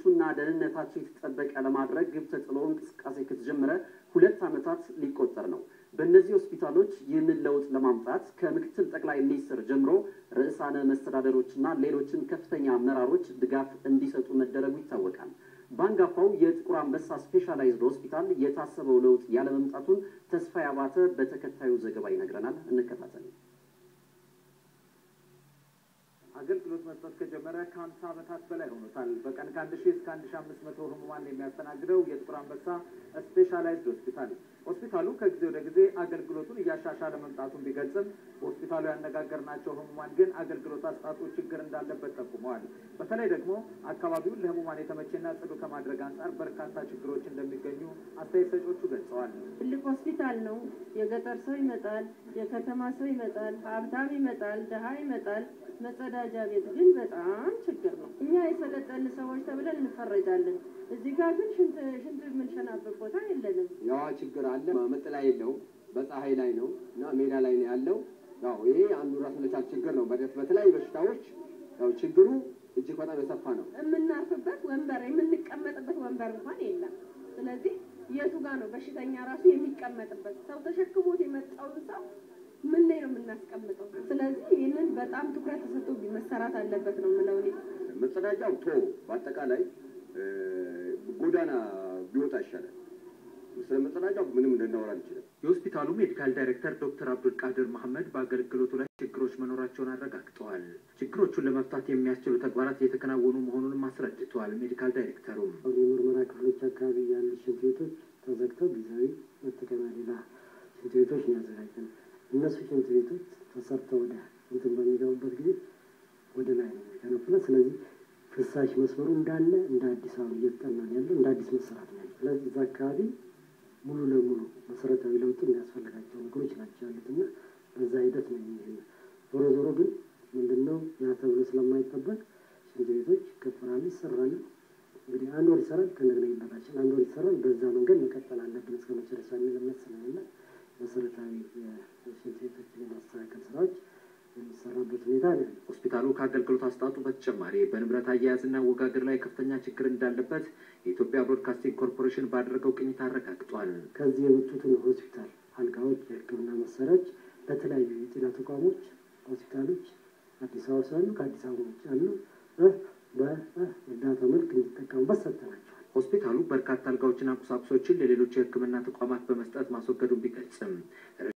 ምቹና ደህንነታቸው የተጠበቀ ለማድረግ ግብ ተጥሎ እንቅስቃሴ ከተጀመረ ሁለት ዓመታት ሊቆጠር ነው። በእነዚህ ሆስፒታሎች ይህንን ለውጥ ለማምጣት ከምክትል ጠቅላይ ሚኒስትር ጀምሮ ርዕሳነ መስተዳደሮችና ሌሎችን ከፍተኛ አመራሮች ድጋፍ እንዲሰጡ መደረጉ ይታወቃል። በአንጋፋው የጥቁር አንበሳ ስፔሻላይዝድ ሆስፒታል የታሰበው ለውጥ ያለመምጣቱን ተስፋዬ አባተ በተከታዩ ዘገባ ይነግረናል። እንከታተል። አገልግሎት መስጠት ከጀመረ ከሀምሳ ዓመታት በላይ ሆኖታል። በቀን ከአንድ ሺህ እስከ አንድ ሺህ አምስት መቶ ህሙማን የሚያስተናግደው የጥቁር አንበሳ ስፔሻላይዝድ ሆስፒታል ሆስፒታሉ ከጊዜ ወደ ጊዜ አገልግሎቱን እያሻሻለ መምጣቱን ቢገልጽም በሆስፒታሉ ያነጋገርናቸው ህሙማን ግን አገልግሎት አሰጣጡ ችግር እንዳለበት ጠቁመዋል። በተለይ ደግሞ አካባቢውን ለህሙማን የተመቸና ጽዱ ከማድረግ አንጻር በርካታ ችግሮች እንደሚገኙ አስተያየት ሰጪዎቹ ገልጸዋል። ትልቅ ሆስፒታል ነው። የገጠር ሰው ይመጣል፣ የከተማ ሰው ይመጣል፣ ሀብታም ይመጣል፣ ድሀ ይመጣል። መጸዳጃ ቤት ግን በጣም ችግር ነው። እኛ የሰለጠን ሰዎች ተብለን እንፈረጃለን። እዚህ ጋር ግን ሽንት ሽንት የምንሸናበት ቦታ የለንም። ያዋ ችግር አለ። መጠለያ የለውም። በፀሐይ ላይ ነው እና ሜዳ ላይ ነው ያለው። ያው ይሄ አንዱ ራስ መቻል ችግር ነው። በተለያዩ በሽታዎች ያው ችግሩ እጅግ በጣም የሰፋ ነው። የምናርፍበት ወንበር የምንቀመጥበት ወንበር እንኳን የለም። ስለዚህ የቱ ጋር ነው በሽተኛ ራሱ የሚቀመጥበት? ሰው ተሸክሞት የመጣውን ሰው ምን ላይ ነው የምናስቀምጠው? ስለዚህ ይህንን በጣም ትኩረት ተሰጥቶ መሰራት አለበት ነው የምለው እኔ። መጸዳጃው ቶ በአጠቃላይ ጎዳና ቢወጣ ይሻላል። ስለ መጸዳጃው ምንም ልናወራ አንችልም። የሆስፒታሉ ሜዲካል ዳይሬክተር ዶክተር አብዱልቃድር መሐመድ በአገልግሎቱ ላይ ችግሮች መኖራቸውን አረጋግጠዋል። ችግሮቹን ለመፍታት የሚያስችሉ ተግባራት እየተከናወኑ መሆኑንም አስረድተዋል። ሜዲካል ዳይሬክተሩ የምርመራ ክፍሎች አካባቢ ያሉ ሽንት ቤቶች ተዘግተው ጊዜያዊ መጠቀሚያ ሌላ ሽንት ቤቶች ነው ያዘጋጀነው። እነሱ ሽንት ቤቶች ተሰርተው ወደ እንትን በሚገቡበት ጊዜ ወደ ላይ ነው የሚገነፍለው። ስለዚህ ፍሳሽ መስመሩ እንዳለ እንደ አዲስ አበባ እየተጠና ነው ያለው፣ እንደ አዲስ መሰራት ነው ያለው። ስለዚህ እዛ አካባቢ ሙሉ ለሙሉ መሰረታዊ ለውጥ የሚያስፈልጋቸው ነገሮች ናቸው ያሉት እና በዛ ሂደት ነው የሚሄድ። ዞሮ ዞሮ ግን ምንድነው ያ ተብሎ ስለማይጠበቅ ሽንት ቤቶች ይከፈራሉ፣ ይሰራሉ። እንግዲህ አንድ ወር ይሰራል፣ ከእንደገና ይበላሻል። አንድ ወር ይሰራል። በዛ መንገድ መቀጠል አለብን እስከ መጨረሻ የሚል እምነት ስለሌለ መሰረታዊ የሽንት ቤቶችን የማስተካከል ስራዎች የሚሰራበት ሁኔታ ነው። ሆስፒታሉ ከአገልግሎት አሰጣጡ በተጨማሪ በንብረት አያያዝና አወጋገድ ላይ ከፍተኛ ችግር እንዳለበት የኢትዮጵያ ብሮድካስቲንግ ኮርፖሬሽን ባደረገው ቅኝት አረጋግጧል። ከዚህ የወጡትን ሆስፒታል አልጋዎች፣ የሕክምና መሳሪያዎች ለተለያዩ የጤና ተቋሞች፣ ሆስፒታሎች አዲስ አበባ ሳሉ ከአዲስ አበባ ውጭ ያሉ በእርዳታ መልክ እንዲጠቀሙበት ሰጥተናቸዋል። ሆስፒታሉ በርካታ አልጋዎችና ቁሳቁሶችን ለሌሎች የሕክምና ተቋማት በመስጠት ማስወገዱን ቢገልጽም